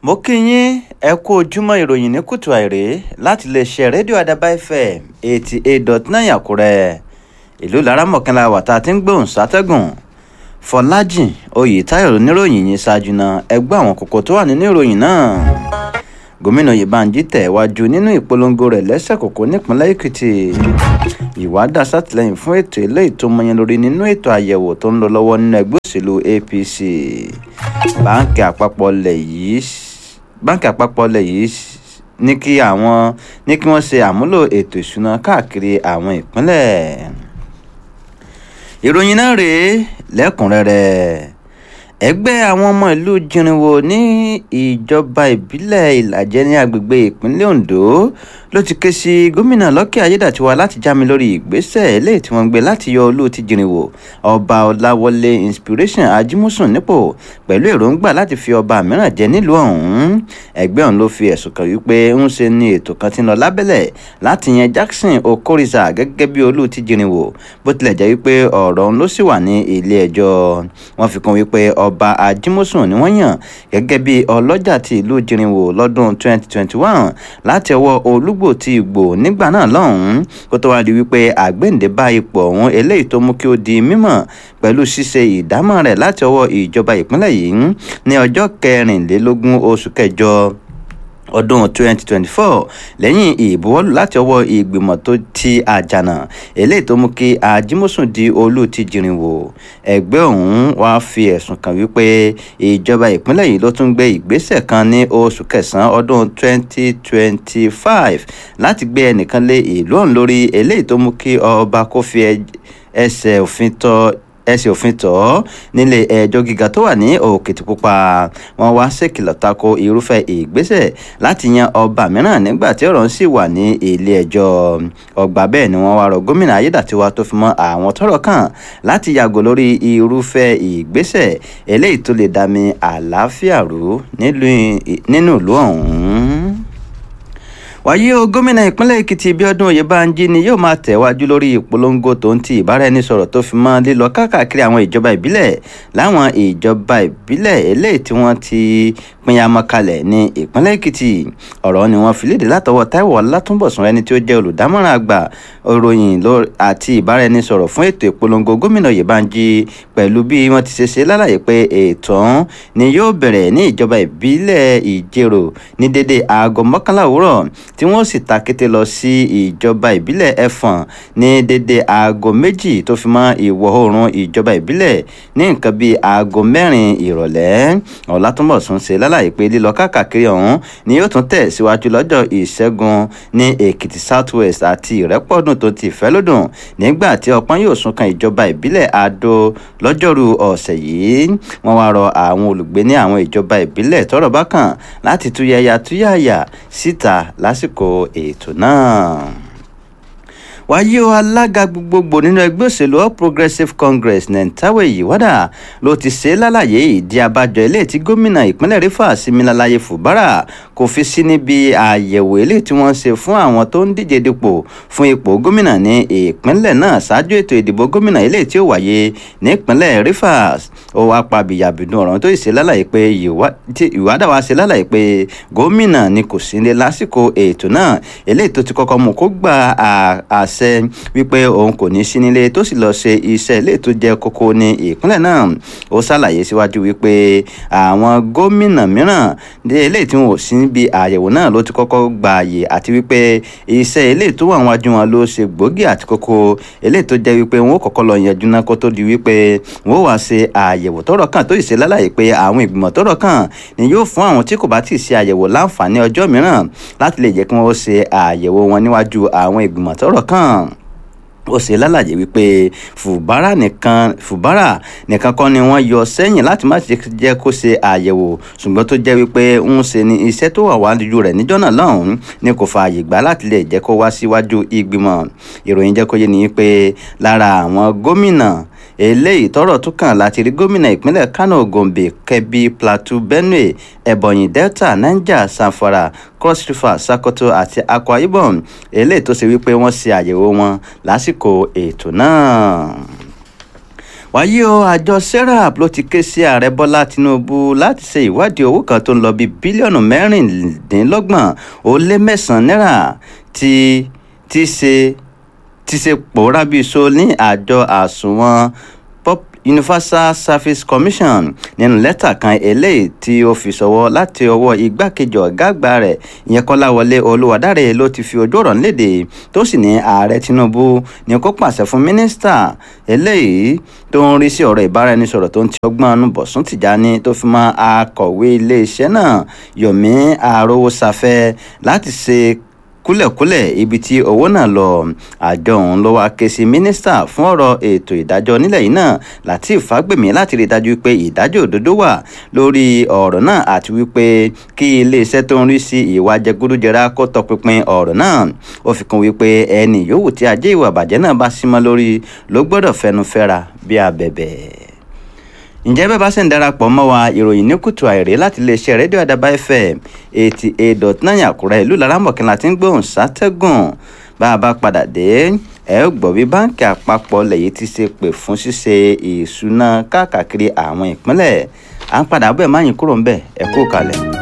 mo kí yín ẹ kú ojúmọ́ ìròyìn ní kùtù àìrè láti lè ṣe rédíò àdàbà fm eighty eight dot nine àkúrẹ́ ìlú laramọ̀kànlá wà tá a ti ń gbóhùn sátẹ́gùn fọlájìn oyètáyọ̀ oníròyìn yìí ṣáájú náà ẹgbẹ́ àwọn kókó tó wà nínú ìròyìn náà gómìnà Oyèbánjí tẹ̀wájú nínú ìpolongo rẹ̀ lẹ́sẹ̀ kòkó nípínlẹ̀ Èkìtì ìwádà sátìlẹ́yìn fún ètò eléyìí tó mọyán lórí nínú ètò àyẹ̀wò tó ń lọ lọ́wọ́ nínú ẹgbẹ́ òṣèlú APC báńkì àpapọ̀ lẹ̀ yìí báńkì àpapọ̀ lẹ̀ yìí ní kí àwọn ní kí wọ́n ṣe àmúlò ètò ìṣúná káàkiri àwọn ìpínlẹ̀ ìròyìn náà rèé lẹ́kùnrẹ́rẹ́ ẹgbẹ́ àwọn ọmọ ìlú jìnrìnwó ní ìjọba ìbílẹ̀ ìlàjẹ ní agbègbè ìpínlẹ̀ Ondo ló ti ké sí gómìnà Lọ́kẹ́ Ayédàtiwa láti já mi lórí ìgbésẹ̀ eléyìí tí wọ́n gbé láti yọ olú ti jìnrìnwó ọba Ọláwọlé Inspiration Ajímúsùn nípò pẹ̀lú èròǹgbà láti fi ọba mìíràn jẹ nílùú ọ̀hún ẹgbẹ́ ọ̀hún ló fi ẹ̀sùn kàn wípé ń ṣe ni ètò kan ti ń lọ lábẹ́lẹ̀ láti yan Jackson Okorisa gẹ́gẹ́ bí olú ti jìnrìnwó bó tilẹ̀ jẹ́ wípé ọ̀rọ̀ ọ̀hún ló sì wà ní ilé ẹjọ́ wọ́n fi kún wípé ọba Ajímúsùn ni wọ́n yàn gẹ́gẹ́ bí ọlọ́jà ti ìlú jìnrìnwó lọ́dún 2021 láti ọwọ́ olúgbò ti ìgbò nígbà náà lọ́hùn-ún kó tó wá di wípé àgbéǹde bá ipò ọ̀hún eléyìí tó mú kí ó di mímọ̀ pẹ̀lú ṣíṣe ìdámọ̀ rẹ̀ láti ọwọ́ ìjọba ìpínlẹ̀ yìí ní ọjọ́ kẹrìnlélógún oṣù kẹjọ ọdún 2024 lẹ́yìn ìbuwọ́lù láti ọwọ́ ìgbìmọ̀ tó ti àjànà eléyìí tó mú kí ajímọ̀sùn di olú ti jìrìnwó ẹgbẹ́ ọ̀hún wá fi ẹ̀sùn kàn wípé ìjọba ìpínlẹ̀ yìí ló tún gbé ìgbésẹ̀ kan ní oṣù kẹsàn-án ọdún 2025 láti gbé ẹnìkan lé ìlú ọ̀hún lórí eléyìí tó mú kí ọba kó fi ẹsẹ̀ òfin tọ́ ẹsẹ̀ òfin tọ̀ ọ́ nílé ẹjọ́ gíga tó wà ní òkìtìpupa wọ́n wá ṣèkìlọ̀ tako irúfẹ́ ìgbésẹ̀ láti yan ọba mìíràn nígbà tí ọ̀rọ̀ ń sì wà ní ilé ẹjọ́ ọgbà bẹ́ẹ̀ ni wọ́n wá rọ gómìnà ayédàtiwa tó fi mọ́ àwọn tọ́rọ̀ kàn láti yàgò lórí irúfẹ́ ìgbésẹ̀ eléyìí tó lè dàmí àlàáfíà rú nínú ìlú ọ̀hún wàyí o gómìnà ìpínlẹ̀ èkìtì bíọ́dún oyèbánjí ni yóò máa tẹ̀wájú lórí ìpolongo tó ń ti ìbáraẹnisọ̀rọ̀ tó fi mọ́ lílọ káàkiri àwọn ìjọba ìbílẹ̀ láwọn ìjọba ìbílẹ̀ eléyìí tí wọ́n ti pinyamọ́ kalẹ̀ ní ìpínlẹ̀ èkìtì ọ̀rọ̀ ni wọ́n fi léde látọwọ́ táíwò ọlátúnbọ̀sùn ẹni tí ó jẹ́ olùdámọ̀ràn àgbà ìròyìn àti ìbáraẹnisọ̀rọ̀ fún ètò ìpolongo gómìnà oyèbánjí pẹ̀lú bí wọ́n ti ṣe ṣe lálàyé pé ètò ọ̀hún ni yóò bẹ̀rẹ̀ ní ìjọba ìbílẹ̀ ìjẹ̀rò ní dédé aago mọ́kànlá òwúrọ̀ tí wọ́n sì ta kété lọ sí ìjọba ìbílẹ̀ ẹ̀fọ̀n ní dédé aago méjì tó fi mọ́ ìwọ̀ oòrùn ìjọba ìbílẹ̀ ní nǹkan bíi aago mẹ́rin ìrọ̀lẹ́ ọ̀làtúnbọ̀sùn ṣe lálàyé pé lílọ káàkiri ọ̀hún ni yóò tún tẹ̀ síwájú lọ́jọ́ ìṣẹ́gun ní èkìtì south west àti ìrẹ́pọ̀dùn tó ti fẹ́ lódùn nígbà tí ọpọ́n yóò sún kan ìjọba ìbílẹ̀ adó lọ́jọ́rú ọ̀sẹ̀ yìí wọ́n wá rọ àwọn olùgbé ní àwọn ìjọba ìbílẹ̀ tọ́rọ̀ bá kàn láti túyàyà túyàyà síta lásìkò ètò náà wáyé o alága gbogbogbò nínú ẹgbẹ́ òṣèlú all progressives congress nentawe yiwada ló ti ṣe lálàyé ìdí abájọ eléyìí tí gómìnà ìpínlẹ̀ rivers Siminalayi Fubara kò fi sí níbi àyẹ̀wò eléyìí tí wọ́n ṣe fún àwọn tó ń díje dupò fún ipò gómìnà ní ìpínlẹ̀ náà ṣáájú ètò ìdìbò gómìnà eléyìí tí ó wáyé ní ìpínlẹ̀ rivers ó wá pa bìyàbìdún ọ̀rọ̀ tó ṣe lálàyé pé ìwádà wá ṣe lálàyé pé gómìnà ni kò sí ní lásìkò ètò náà eléyìí tó ti kọ́kọ́ mú kó gba àṣ àṣẹ wípé òun kò ní sí nílé tó sì lọ ṣe iṣẹ́ ilé tó jẹ́ kókó ní ìpínlẹ̀ náà ó ṣàlàyé síwájú wípé àwọn gómìnà mìíràn dé eléyìí tí wọn ò sí níbi àyẹ̀wò náà ló ti kọ́kọ́ gba àyè àti wípé iṣẹ́ ilé tó wà wájú wọn ló ṣe gbòógì àti kókó eléyìí tó jẹ́ wípé wọn ó kọ́kọ́ lọ yanjú náà kó tó di wípé wọn ó wá ṣe àyẹ̀wò tọ́rọ̀ kàn tó sì ṣe lálàyé pé àwọn ìgbìmọ̀ tọ́rọ̀ kàn ni yóò fún àwọn tí kò bá tíì ṣe àyẹ̀wò láǹfààní ọjọ́ mìíràn láti lè jẹ́ kí wọ́n ṣe àyẹ̀wò wọn níwájú àwọn ìgbìmọ̀ tọ́rọ̀ kàn ó ṣe lálàyé wípé fùbárà nìkan fùbárà nìkan kọ́ ni wọ́n yọ sẹ́yìn láti má jẹ́ kó ṣe àyẹ̀wò ṣùgbọ́n tó jẹ́ wípé ń ṣe ni iṣẹ́ tó wà wájú rẹ̀ níjọ́ náà lọ́hùn-ún ni kò fààyè gbà láti lè jẹ́ kó wá síwájú ìgbìmọ̀ ìròyìn jẹ́ kó yé ni wípé lára àwọn gómìnà eléyìí tọ́rọ̀ tún kàn láti rí gómìnà ìpínlẹ̀ Kano Gombe Kebbi Plateau Benue Ebonyi Delta Niger Zamfara Cross River Sokoto àti Akwa Ibom eléyìí tó ṣe wípé wọ́n ṣe àyẹ̀wò wọn lásìkò ètò náà wáyé o àjọ serap ló ti ké sí ààrẹ bọ́lá tinubu láti ṣe ìwádìí owó kan tó ń lọ bíi bílíọ̀nù mẹ́rìndínlọ́gbọ̀n ó lé mẹ́sàn-án náírà tí tí ṣe ti ṣe pòórá bíi so ní àjọ àsùnwọ̀n universal service commission nínú lẹ́tà kan eléyìí tí ó fi ṣọwọ́ láti ọwọ́ igbákejì ọ̀gá àgbà rẹ̀ ìyẹn kọ́láwọlé olúwadáre ló ti fi ojú ọ̀rọ̀ léde tó sì ní ààrẹ tinubu ní kó pàṣẹ fún mínísítà eléyìí tó ń rí sí ọ̀rọ̀ ìbáraẹnisọ̀rọ̀ tó ń ti ọgbọ́n ọ̀nù bọ̀sùn tìjáni tó fi mọ́ akọ̀wé iléeṣẹ́ náà yomi arówósafẹ́ láti ṣe kúlẹ̀kúlẹ̀ ibi tí owó náà lọ àjọ ọ̀hún ló wá ké sí mínísítà fún ọ̀rọ̀ ètò ìdájọ́ nílẹ̀ yìí náà Lateef Fagbemi láti rí i dájú pé ìdájọ́ òdodo wà lórí ọ̀rọ̀ náà àti wípé kí iléeṣẹ́ tó ń rí sí ìwà jẹgúdújẹrá kó tọpinpin ọ̀rọ̀ náà ó fi kún wípé ẹni yòówù tí ajé ìwà bàjẹ́ náà bá símọ́ lórí ló gbọ́dọ̀ fẹnu fẹ́ra bí abẹ̀bẹ̀ ǹjẹ́ bẹ́ẹ̀ bá sì ń darapọ̀ mọ́ wa ìròyìn ní kùtù àìrè láti iléeṣẹ́ rédíò àdàbà fm eighty eight dot nine àkúrẹ́ ìlú laramọ̀kìnlá tí ń gbóhùn sátẹ́gùn bá a bá padà dé ẹ ó gbọ́ bí báńkì àpapọ̀ lẹ́yìn ti ṣe pè fún ṣíṣe ìṣúná káàkiri àwọn ìpínlẹ̀ à ń padà bẹ́ẹ̀ má yín kúrò ń bẹ̀ ẹ kú kalẹ̀.